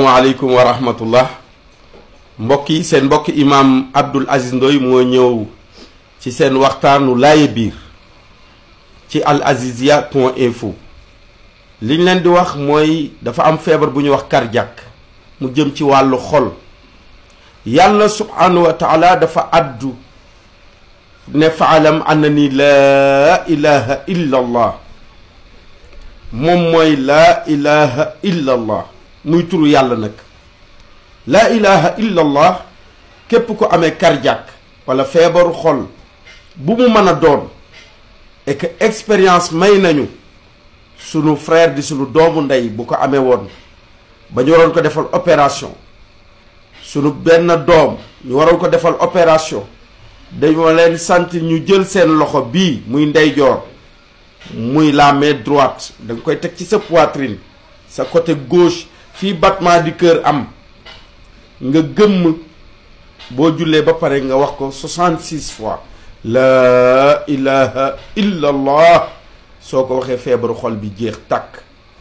asalaamaaleykum wa rahmatullah mbokk yi seen mbokk imaam Abdoul Aziz Ndoye moo ñëw ci seen waxtaanu laaye biir ci al azizia point info liñ leen di wax mooy dafa am feebar bu ñuy wax cardiaque mu jëm ci wàllu xol yàlla subhanahu wa taala dafa addu ne faalam anna ni laa ilaha illa allah moom mooy laa ilaha illa allah muy turu yàlla nag laa ilaha illa allah képp ko amee cardiaque wala feebaru xol bu mu mën a doon et que expérience may nañu sunu frère di sunu doomu ndey bu ko amee woon ba ñu waroon ko defal opération sunu benn doom ñu waroon ko defal opération dañoo leen sant ñu jël seen loxo bii muy ndeyjoor muy la main droite da nga koy teg ci sa poitrine sa côté gauche fii battement du cœur am nga gëmm boo jullee ba pare nga wax ko 66 fois laa ilaha illa allah soo ko waxee feebaru xol bi jeex tàkk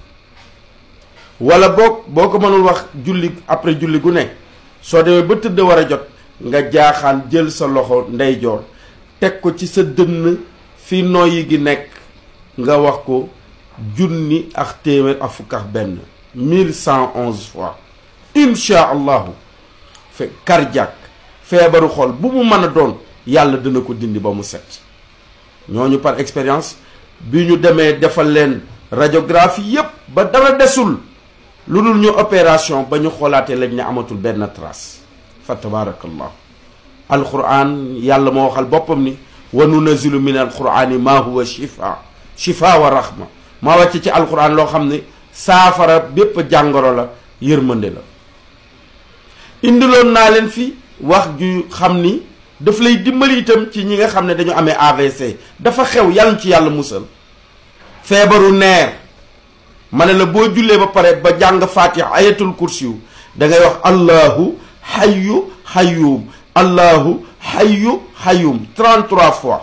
wala boo boo ko mënul wax julli après julli gu ne soo demee ba tëdd war a jot nga jaaxaan jël sa loxo ndeyjoor teg ko ci sa dënn fi noyyi gi nekk nga wax ko junni ak téeméer ak fukk ak benn mille cent onze fois incha allahu fe cardiaque feebaru xol bu mu mën a doon yàlla dina ko dindi ba mu set ñooñu par expérience bi ñu demee defal leen radiographie yépp ba dara desul lu dul ñu opération ba ñu xoolaatee lañ ne amatul benn trace fa tabarakallahu alquran yàlla moo waxal boppam ni wa nunazilu min alqurani ma huwa shifa shifa wa rahma maa wàcc ci alquran loo xam ne saafara bépp jàngoro la yërmande la indiloon naa leen fi wax ju xam ni daf lay dimbali itam ci ñi nga xam ne dañu amee AVC dafa xew yàlla ci yàlla musal feebaru neer ma ne la boo jullee ba pare ba jàng fatiha ayatul kursiyu da ngay wax allahu hayyu hayyum allahu hayyu hayyum 33 fois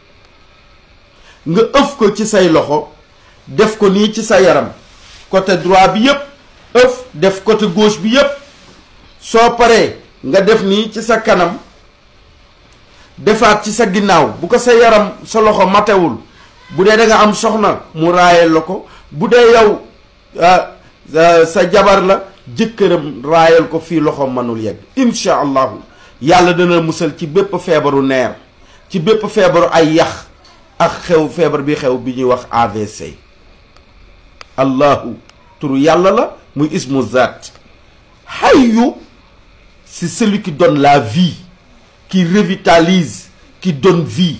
nga ëf ko ci say loxo def ko nii ci sa yaram côté droit bi yépp ëf def côté gauche bi yépp soo paree nga def nii ci sa kanam defaat ci sa ginnaaw bu ko sa yaram sa loxo matewul bu dee da nga am soxna mu raayal la ko bu dee yow sa jabar la jëkkëram raayal ko fii loxo mënul yegg insha allahu yàlla dana musal ci bépp feebaru neer ci bépp feebaru ay yax ak xew feebar bi xew bi ñuy wax AVC allahu turu yàlla la muy ismu zat hayyu c'est celui qui donne la vie qui revitalise qui donne vie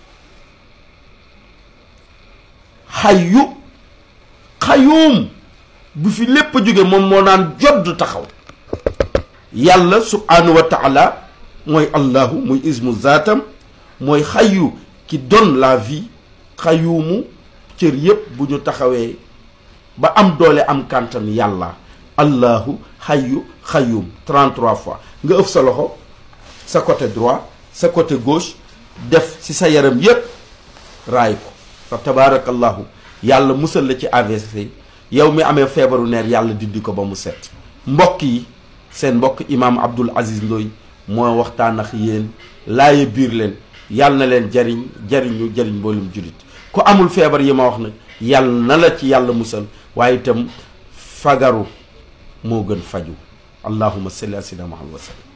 hayyu xayuum bu fi lépp jóge moom moo naan jodd taxaw yàlla subhanahu wa taala mooy allahu muy ismu zaatam mooy xayu qui donne la vie xayuumu cër yépp bu ñu taxawee ba am doole am kàntan yàlla allahu xayu xayuum 33 fois nga ëf sa loxo sa côté droit sa côté gauche def ci sa yaram yépp raay ko fa tabaarakallahu yàlla musal la ci AVC yow mi amee feebaru neer yàlla dindi ko ba mu set mbokk yi seen mbokk imaam Abdoul Aziz Ndoye moo waxtaan ak yéen laaye biir leen yàlla na leen jariñ jariñu jariñ mboolum jullit ku amul feebar yi ma wax nag yàlla na la ci yàlla musal waaye itam fagaru moo gën faju allahumma salli ala sayyidina Muhammad wa sallam